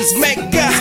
Bills maker.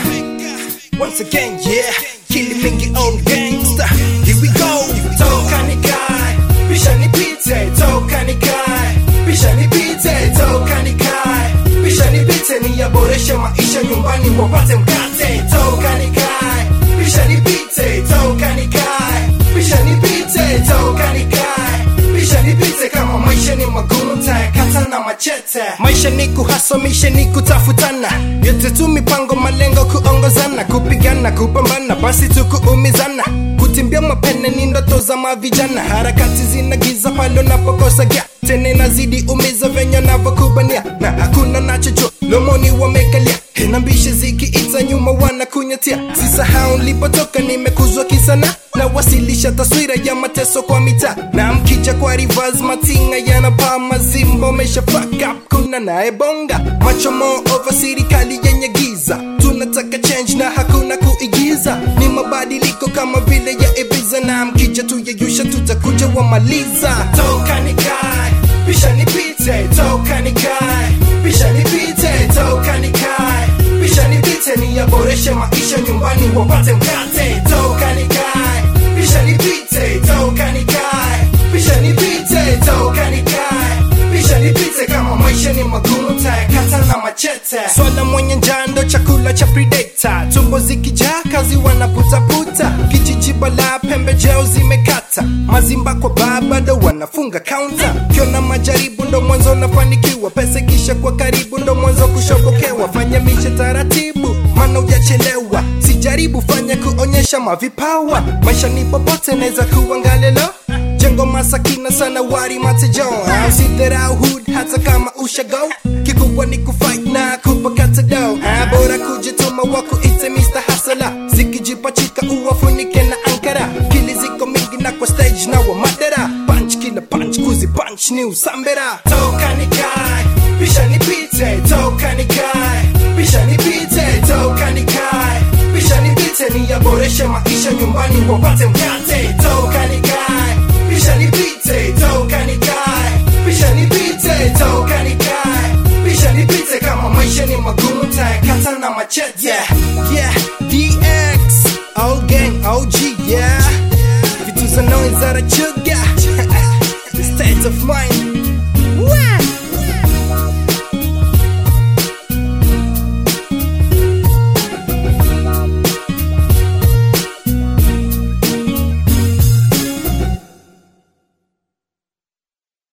Once again, yeah, killing mingi own gangster. Here we go. toka nikae pisha nipite toka nikae pisha nipite toka nikae pisha nipite niyaboreshe maisha nyumbani wapate mkate toka nikae pisha nipite toka nikae pisha nipite toka nikae pisha nipite kama maisha ni magumu tayakata na machete maisha ni kuhasomisha ni kutafutana yote tu mipango malengo kuongozana kupigana kupambana basi tu kuumizana kutimbia mapene ni ndoto za mavijana harakati zinagiza pale unapokosa gia tena inazidi umiza venye navyokubania na hakuna nachojua lomoni wamekalia inambishe zikiita nyuma wanakunyatia sisahau nilipotoka nimekuzwa kisana na wasilisha taswira ya mateso kwa mitaa na mkija kwa rivers matinga yanapaa mazimbo mesha fuck up kuna naye bonga macho more over serikali yenye giza tunataka change na hakuna kuigiza ni mabadiliko kama vile ya ibiza na mkija tuyeyusha tutakuja wamaliza toka nikae pisha nipite toka nikae pisha nipite toka nikae pisha nipite niyaboreshe maisha nyumbani wapate mkate toka nikae pisha nipite toka nikae pisha nipite toka nikae pisha nipite kama maisha ni magumu tayakata na machete swala mwenye njando chakula cha predator tumbo zikijaa kazi wanaputaputa kijiji bala pembejeo zimekata mazimba kwa baa bado wanafunga kaunta kiona majaribu ndo mwanzo unafanikiwa pesa kisha kwa karibu ndo mwanzo kushobokewa fanya mishe taratibu mana ujachelewa sijaribu fanya kuonyesha mavipawa maisha ni popote naweza kuangalelo jengo masakina sana wari matejo usidharau hood hata kama ushago kikubwa ni kufight na kupakata do Ah, bora kujituma wako ite Mr. Hasala zikijipachika uwafunike na ankara kili ziko mingi na kwa stage na wa madera punch kila punch kuzi punch ni usambera toka nikae pisha nipite toka nikae pisha nipite toka nikae pisha nipite niyaboreshe maisha nyumbani wapate mkate toka nikae pisha nipite toka nikae pisha nipite toka nikae pisha nipite kama maisha ni magumu tayakata na machete